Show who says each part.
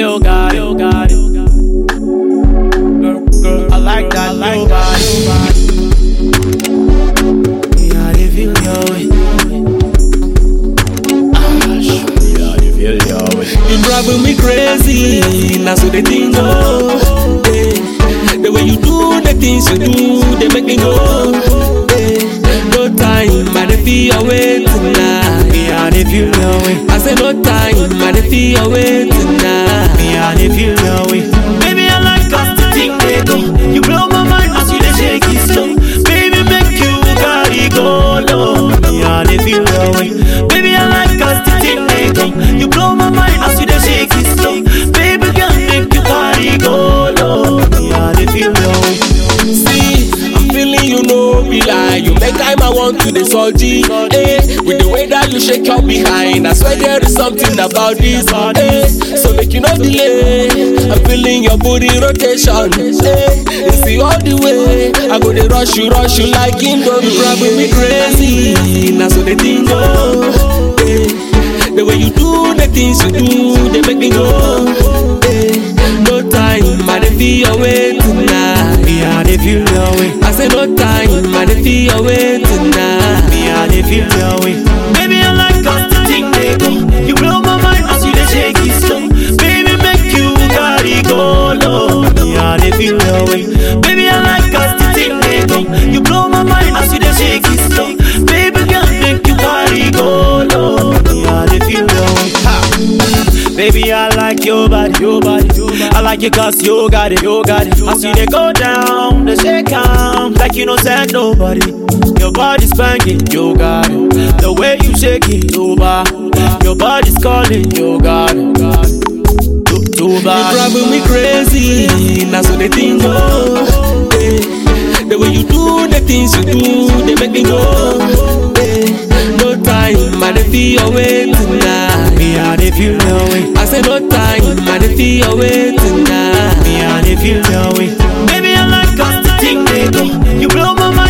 Speaker 1: you got it, you got it. Girl, girl, I like that, I like that. Yeah, they feel your way. Ah, sure, yeah, they feel your way.
Speaker 2: You driving me crazy, now so they think oh, yeah. The way you do the things you do, they make me go. Yeah. No time, I dey feel your way tonight.
Speaker 1: Yeah, they feel your way.
Speaker 2: I say no time, I dey feel your way tonight.
Speaker 1: Yeah, they feel your way. Baby, I like us to think they go. You blow my mind as you dey shake it slow. Baby, make you carry go low. Yeah, they feel your way. Baby, I like us to think they go. You blow my mind as you dey shake it slow. Baby, girl, make you carry go low. Yeah, they feel your way.
Speaker 2: See, I'm feeling you know be lie. You make time I want to the salty. Eh, with the way that you shake your behind, I swear there is something about this. Eh, so make you no delay. I'm feeling your booty rotation. Eh, you see all the way. I go to rush you, rush you like Indomie. You driving me crazy. Now so they think oh, eh, the way you do the things you do, they make me go. Eh, no time, I dey feel your way tonight.
Speaker 1: Yeah, they feel your way.
Speaker 2: I say no time, I dey feel your way tonight.
Speaker 1: Yeah, they feel your way. Baby, I like us to think they go. You blow my mind as you dey shake it slow. Baby, make you carry go low. Yeah, they feel your way. Baby, I like us to think they go. You blow my mind as you dey shake it slow. Baby, girl, make you carry go low. Yeah, they feel your way. Ha. Baby, I like your body, your body, your body. I like it cause you got it, you got it. I see they go down, they shake down like you know said nobody. Your body's banging, you got it. The way you shake it, over. Your body's calling, you got it. Too, too
Speaker 2: You
Speaker 1: bad.
Speaker 2: driving me crazy, now so they think oh, eh. The way you do the things you do, they make me go. eh. No time, I dey feel your way tonight.
Speaker 1: Yeah, they feel your way.
Speaker 2: I say no time, I dey feel your way tonight.
Speaker 1: Yeah, they feel your way. Baby, I like us to think they go. You blow my mind